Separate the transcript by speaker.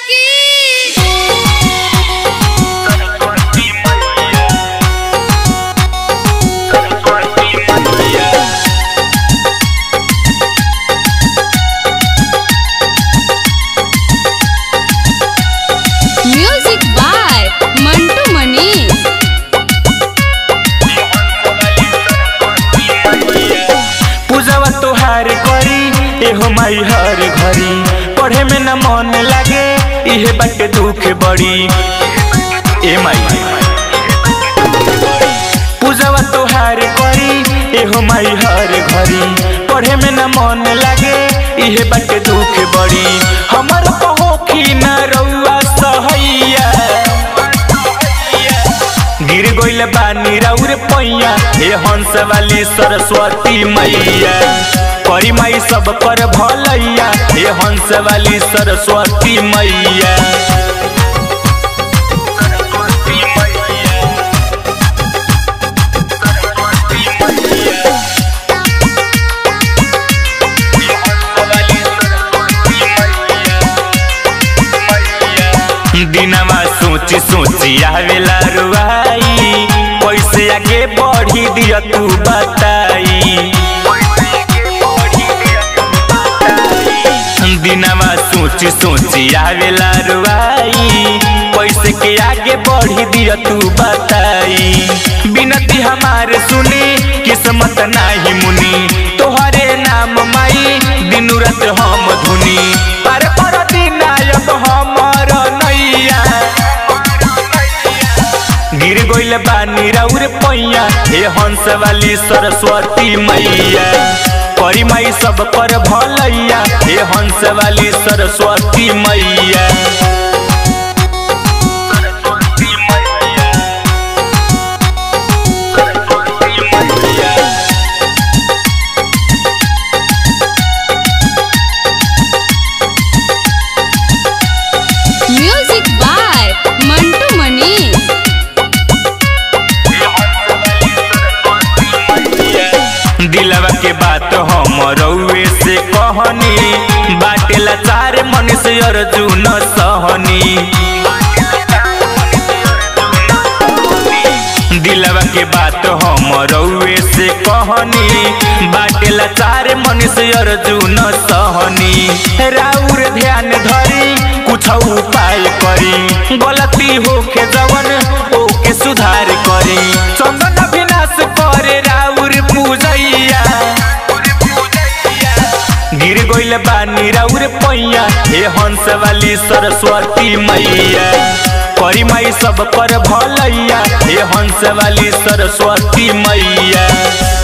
Speaker 1: की music by Mantu Manish
Speaker 2: पूजवा तोहार करी एहो माई हर घरी पढ़े में न मन लागे इहे बाटे दुख बड़ी ए माई पूजवा तोहार करी एहो माई हर घरी पढ़े में न मन लागे इहे बाटे दुख बड़ी हमर पहोखी न रउआ सहैया गिर गइल बानी राउर पैया हे हंस वाली सरस्वती मैया परी माई सब पर भलैया हे हंस वाली सरस्वती मैया दिनमा सोची सोची आवेला रुआई कैसे आगे बढ़ी दिया तू बताई दिनमा सोची सोची आवेला रुआई कैसे के आगे बढ़ी दिया तू बताई बिनती हमारे सुनी किस्मत नाही मुनी तोहरे नाम माई दिन रात हम धुनी पर पर दिनायक हमर नैया गिर गइल बानी राउर पैया हे हंस वाली सरस्वती मैया परी माई सब पर भलैया हे हंस वाली सरस्वती मैया
Speaker 1: म्यूजिक बाय मंटू मनीष
Speaker 2: दिलवा के बात हम रउए से कहनी बाटेला चार मनुष्य अर्जुन सहनी दिलवा के बात हम रउए से कहनी बाटेला चार मनुष्य अर्जुन सहनी राउर ध्यान धरी कुछ उपाय करी गलती होके जवन ओके सुधार करी चंदन विनाश करे राउर पूजैया गिर गइल बानी राउर पैया हे हंस वाली सरस्वती मैया परी माई सब पर भलैया हे हंस वाली सरस्वती मैया